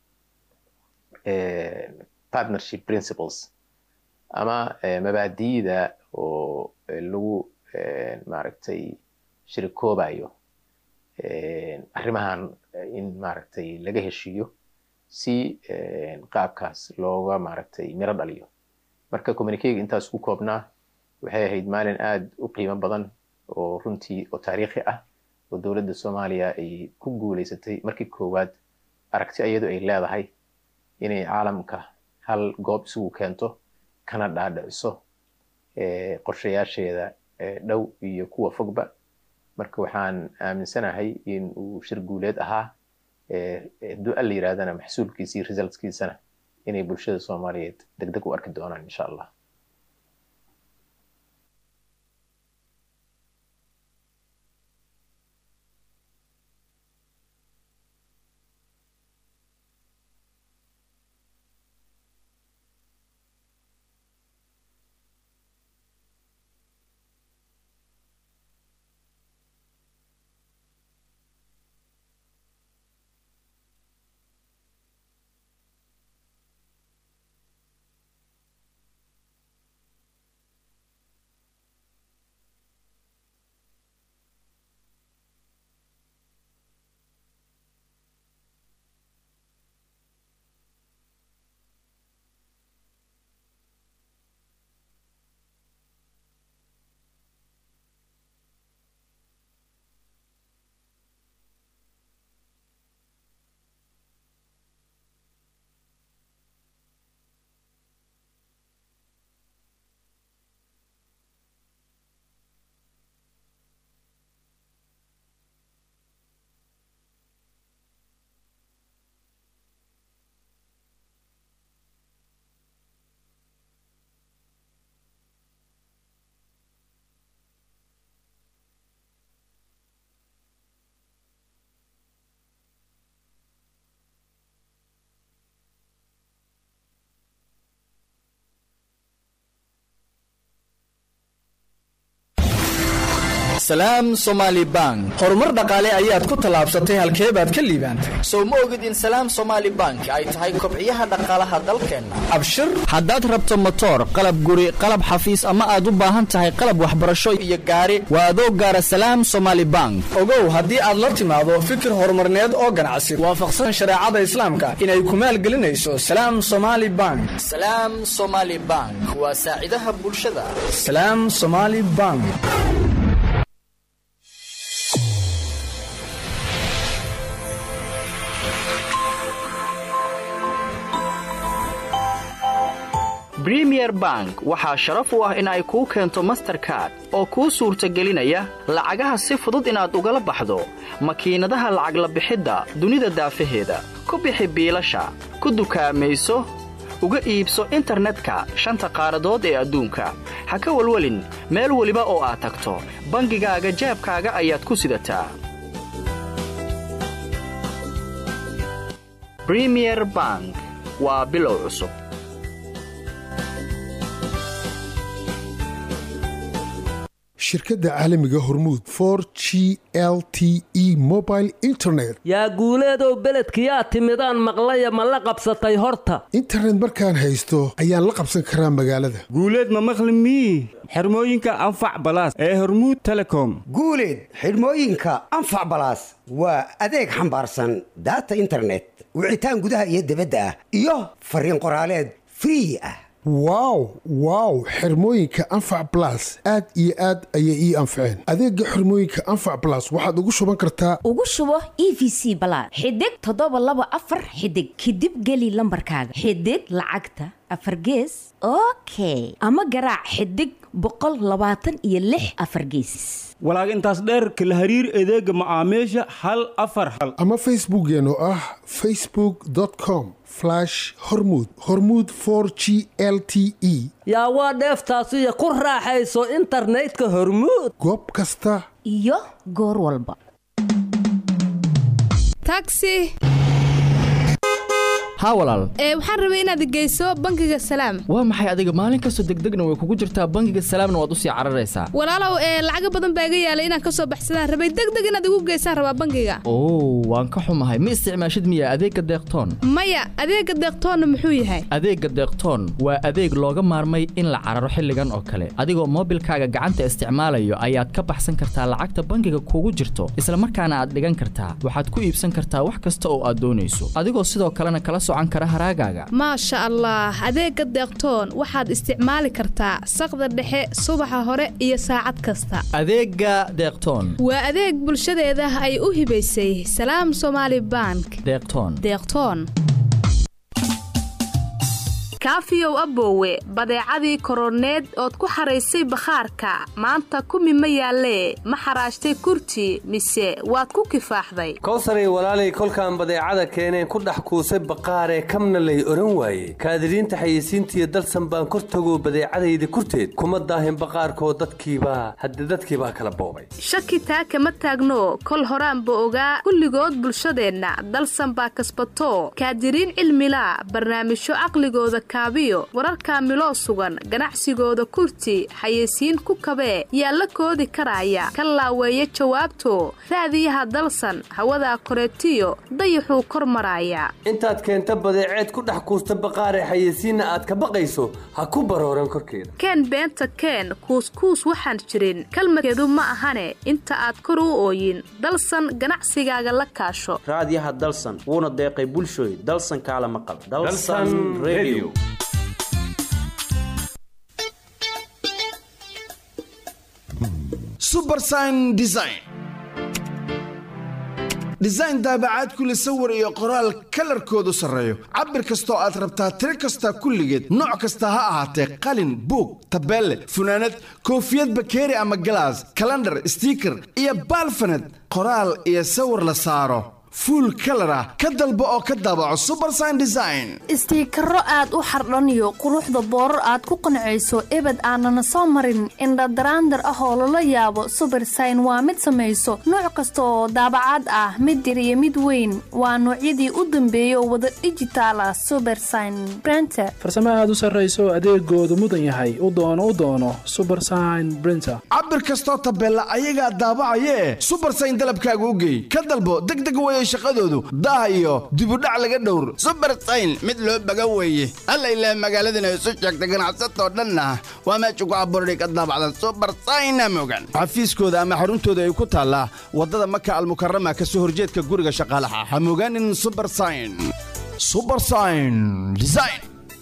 partnership principles ama mabaadi'da oo lagu maaragtay shirikoobayo arrimahan in maaragtay laga heshiiyo si qaabkaas looga maaragtay miro dhaliyo marka communicayga intaas ku koobnaa waxay ahayd maalin aada u qiimo badan oo runtii oo taariikhi ah oo dowladda soomaaliya ay ku guuleysatay markii koowaad aragti iyadu ay leedahay inay caalamka hal goob isugu keento kana dhaadhiciso qorshayaasheeda dhow iyo kuwa fogba marka waxaan aaminsanahay in uu shir guuleed ahaa hadduu alla yirahdana maxsuulkiisii resultskiisana inay bulshada soomaaliyeed deg deg u arki doonaan insha allah salaam somaali bank horumar dhaqaale ayaad ku tallaabsatay halkee baad ka liibaantay sow ma ogid in salaam somaali bank ay tahay kobciyaha dhaqaalaha dalkeenna abshir haddaad rabto motoor qalab guri qalab xafiis ama aad u baahan tahay qalab waxbarasho iyo gaari waa adoo gaara salaam somaali bank ogow haddii aad la timaado fikir horumarneed oo ganacsi waafaqsan shareecada islaamka inay ku maalgelinayso salaam somaali bank salaam somaali bank waa saacidaha bulshada salaam somaali bank bremier bank waxaa sharaf u ah in ay kuu keento masterkard oo kuu suurtagelinaya lacagaha si fudud inaad ugala baxdo makiinadaha lacag la bixidda dunida daafaheeda ku bixi biilasha ku dukaamayso uga iibso internetka shanta qaaradood ee adduunka ha ka welwelin meel weliba oo aad tagto bangigaaga jaabkaaga ayaad ku sidataa bremier bank waa bilow cusub shirkadda caalamiga hormuud for g l t e mobile internet yaa guuleedow beledkiyaa timidaan maqlaya ma la qabsatay horta internet markaan haysto ayaan la qabsan karaa magaalada guuleed ma maqli mii xirmooyinka anfac balaas ee hormuud telecom guuleed xidhmooyinka anfac balaas waa adeeg xambaarsan daata internet wicitaan gudaha iyo dibadda ah iyo fariin qoraaleed free ah wow wow xirmooyinka anfac balas aad iyo aad ayay ii anfaceen adeega xirmooyinka anfac balas waxaad ugu shuban kartaa ugu shubo e v c balaad xidig toddoba laba afar xidig kadib geli lambarkaaga xidig lacagta afar gees okay ama garaac xidig boqol labaatan iyo lix afar geesis walaag intaas dheer kala hariir adeega macaamiisha hal afar hal ama facebookeen oo ah facebook com hormud hormud g l t e yaa waa dheeftaasiyo ku raaxayso internetka hormuud goob kasta iyo goor walba taxi haa walaal ee waxaan rabay inaad geyso bangiga salaam waa maxay adiga maalin kastoo degdegna way kugu jirtaa bangiga salaamna waad usii cararaysaa walaalow ee lacaga badan baa iga yaalay inaan kasoo baxsadaan rabay degdeg inaad igu geysaan rabaa bangiga oo waan ka xumahay ma isticmaashid miya adeegga deeqtoon maya adeega deeqtoonna muxuu yahay adeegga deeqtoon waa adeeg looga maarmay in la cararo xilligan oo kale adigoo moobilkaaga gacanta isticmaalayo ayaad ka baxsan kartaa lacagta bangiga kugu jirto isla markaana aad dhigan kartaa waxaad ku iibsan kartaa wax kasta oo aad doonayso adigoo sidoo kalena kala maasha allah adeega deeqtoon waxaad isticmaali kartaa saqda dhexe subaxa hore iyo saacad kasta adeega deeqtoon waa adeeg bulshadeeda ay u hibaysay salaam somaali bank deeqtoon deeqtoon kaafiyow aboowe badeecadii koroneed ood ku xaraysay bakhaarka maanta kumi ma yaallee ma xaraashtay kurti mise waad ku kifaaxday kowsaray walaalay kolkaan badeecada keeneen ku dhex kuusay baqaaree kamna lay odhan waaye kaadiriinta xayeysiintiiyo dalsan baan kor tagoo badeecadayda kurteed kuma daahin baqaarkoo dadkiibaa hadde dadkiibaa kala boobay shaki taa kama taagno kol horaanba ogaa kulligood bulshadeenna dalsan baa kasbato kaadiriin cilmila barnaamijyo caqligooda kaabiyo wararkaa miloo sugan ganacsigooda kurti xayeysiin ku kabee yaa la koodi karaya ka laaweeya jawaabto raadiyaha dalsan hawadaa koreetiyo dayaxuu kor maraaya intaad keenta badeeceed ku dhex kuusta baqaaree xayeysiinna aad ka baqayso ha ku barooran korkeeda keen beenta keen kuuskuus waxaan jirin kalmadkeedu ma ahane inta aad kor u ooyin dalsan ganacsigaaga la kaasho raadiyaha dalsan wuuna deeqay bulshooy dalsan kaala maqal subersign design design daabacaad kule sawir iyo qoraal kalarkoodu sarreeyo cabir kastoo aad rabtaa tiro kasta kulligeed nooc kasta ha ahaatee qalin buug tabeelle funaanad koofiyad bakeeri ama galaas kalandhar stiiker iyo baalfanad qoraal iyo sawir la saaro fuul kalar ah ka dalbo oo ka daabaco subersign design istiikaro aad u xardhaniyo quruxda boorar aad ku qancayso ebed aanana soo marin indhadaraandar ah oo lala yaabo subersign waa mid samayso nooc kasta oo daabacaad ah mid yar iyo mid weyn waa noocyadii u dambeeyay oo wada dhijitaal ah subersign brenter farsamo aad u sarrayso adeegoodu mudan yahay u doono u doono subersign brinter cabir kastoo tabeella ayagaa daabacayee subersign dalabkaaga u geey ka dalbo degdeg weye shaqadoodu daah iyo dibudhac laga dhowr subersayn mid loo baga weeye alla ilaa magaaladana isu sheegta ganacsatoo dhanna waa meesha ku abuurday ka daabacda subersayna mogan xafiiskooda ama xaruntooda ay ku taallaa waddada maka almukarama ka soo horjeedka guriga shaqaalaha ha mogaanin subersayn subersayn design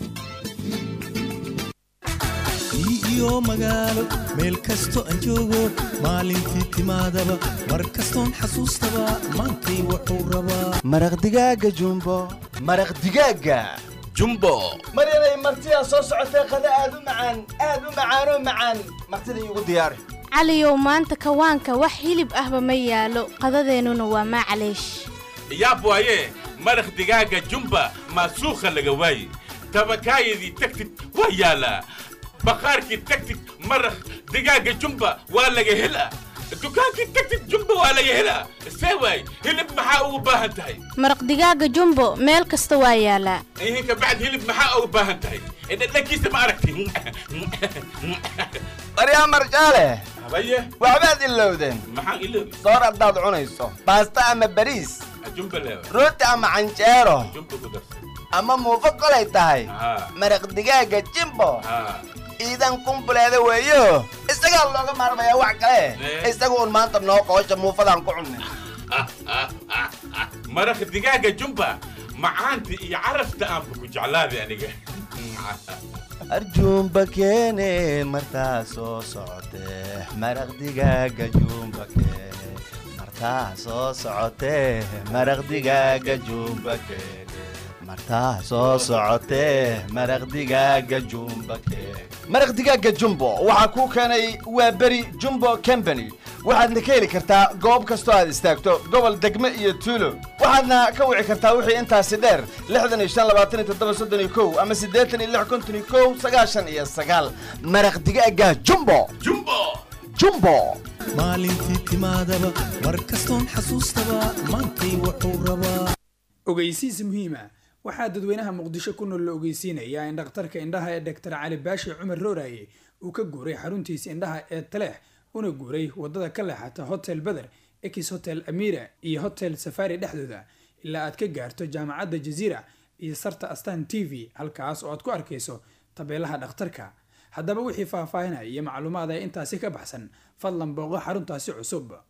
iyo magaalo meel kasto aan joogo maalintii timaadaba mar kastoon xasuustaba maantay wuxuu rabaa maraq digaaga jumbo maraq digaaga jumbo maryanay martidaa soo socotee qada aad u macaan aad u macaanoo macaan martida iigu diyaari caliyow maanta kawaanka wax hilib ahba ma yaalo qadadeennuna waa maclaysh yaab waaye maraq digaaga jumba maasuukha laga waaye tabakaayadii tagtid waa yaalaa baqaarkii tagtid maraq digaaga jumba waa laga helaa dukaankii tagtid jumba waa laga helaa see waay hilib maxaa ugu baahan tahay maraq digaaga jumbo meel kasta waa yaalaa ihin kabacd hilib maxaa ugu baahan tahay dhadhankiisa ma aragti baryaa marjaale habaye waxbaad ilowdeen maxaan iloobi soor haddaad cunayso baasta ama bariis jumba leewa rooti ama canjeero jumba ku darsan ama muufo kolay tahay maraq digaaga jimbo iidan kumbuleeda weeyo isagaa looga maarmayaa wax kale isaga uun maanta noo qoosha muufadaan ku cunnay maraq digaaga jumba macaanta iyo carafta aanba ku jeclaaday aniga arjuumba keene martaa soo socotee maraq digaaga juumba keene martaa soo socotee maraq digaaga juumba keene martaa soo socotee maraq digaaga jumba keene maraq digaaga jumbo waxaa kuu keenay waa beri jumbo company waxaadna ka heli kartaa goob kastoo aad istaagto gobol degme iyo tuulo waxaadna ka wici kartaa wixii intaasi dheer lixdan iyo shan labaatan iyo toddoba soddon iyo kow ama siddeetan iyo lix konton iyo kow sagaashan iyo sagaal maraq digaaga jumbo jumbo jumbo maalintii timaadaba mar kastoon xasuustaba maantay wuxuu rabaa ogeysiis muhiima waxaa dadweynaha muqdisho ku nool la ogeysiinayaa in dhakhtarka indhaha ee doctor cali baashi cumar rooraye uu ka guuray xaruntiisa indhaha ee taleex una guuray wadada ka leexata hotel beder ex hotel amira iyo hotel safari dhexdooda ilaa aad ka gaarto jaamacadda jaziira iyo sarta astan t v halkaas oo aad ku arkayso tabeelaha dhakhtarka haddaba wixii faahfaahinaya iyo macluumaad ee intaasi ka baxsan fadlan booqo xaruntaasi cusub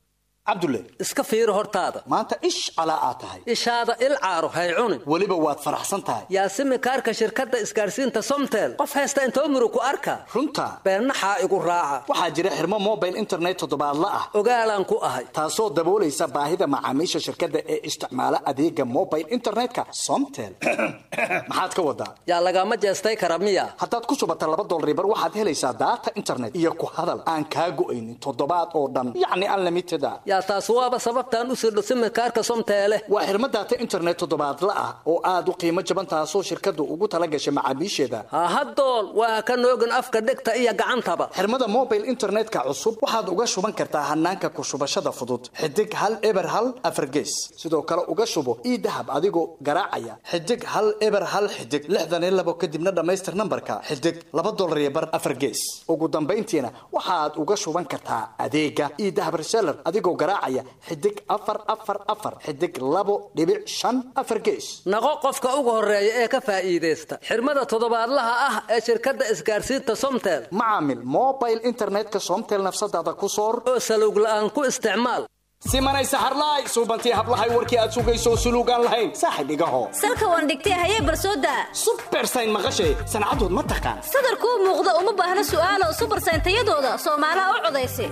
cabdulle iska fiiri hortaada maanta ish calaa aad tahay ishaada il caaro hay cunin weliba waad faraxsan tahay yaasimi kaarka shirkadda isgaarsiinta somtel qof haysta intoo murug ku arka runta beennaxaa igu raaca waxaa jira xirmo mobile internet toddobaadla ah ogaalaan ku ahay taasoo daboolaysa baahida macaamiisha shirkadda ee isticmaala adeega mobile internetka somtel maxaad ka wadaa yaa lagama jeestay kara miya haddaad ku shubata laba dolaribar waxaad helaysaa daata internet iyo ku hadal aan kaa go'aynin toddobaad oo dhan yacni unlimited a yaa taas waaba sababtaan u sirdho simikaarka somteele waa xirmo daata internet toddobaadla ah oo aad u qiimo jaban taasoo shirkaddu ugu tala gashay macaamiisheeda hahadool waa ka noogin afka dhegta iyo gacantaba xirmada mobile internetka cusub waxaad uga shuban kartaa hanaanka ku shubashada fudud xidig hal eber hal afargees sidoo kale uga shubo ii dahab adigoo garaacaya xidig hal eber hal xidig lixdan iyo labo kadibna dhammaystir nambarka xidig laba dolar iyo bar afargees ugu dambayntiina waxaad uga shuban kartaa adeega ii dahab reseller adigoo garaacaya xidig afar afar afar xidig labo dhibic shan afar gees naqo qofka ugu horeeya ee ka faa'iidaysta xirmada toddobaadlaha ah ee shirkadda isgaarsiinta somtel macaamil mobile internetka somtel nafsadaada ku soor oo salowg la'aan ku isticmaal simanay saxarlaay suubantii hablahay warkii aad sugayso suluugaan lahayn saaxib igaho salka waan dhigtay hayee barsooda subersayn maqashay sancadood ma taqaan sadarkuu muuqda uma baahna su'aalo subersayn tayadooda soomaalaha u codaysa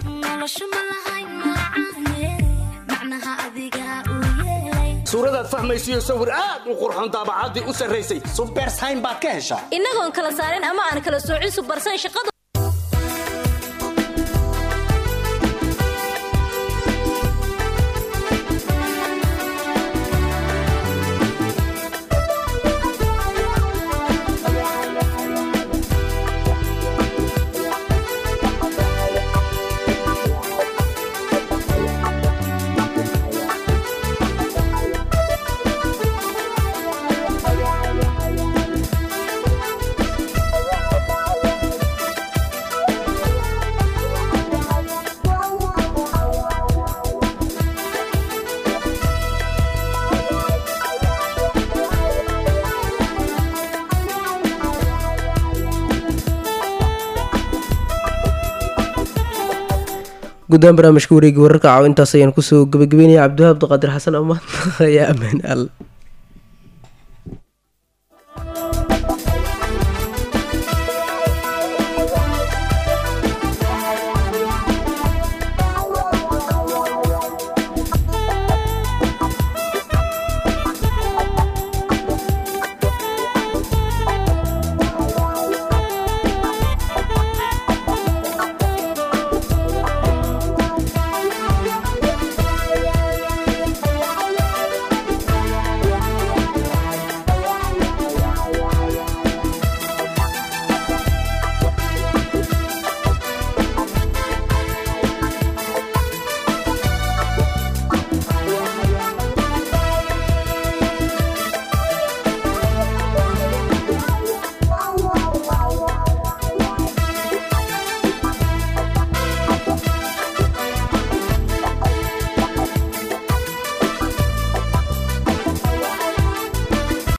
suuradaad fahmaysiyo sawir aad u qurxoon daabacaddii u sarraysay subersayn baad ka heshaa innagoon kala saarin ama aan kala soocin subersayn shaqadu guddaan barnaamijka wareegi wararka caaw intaas ayaan kusoo gabagabeynaya cabdiwahaab abdiqaadir xasan amaad ayaa ammaan al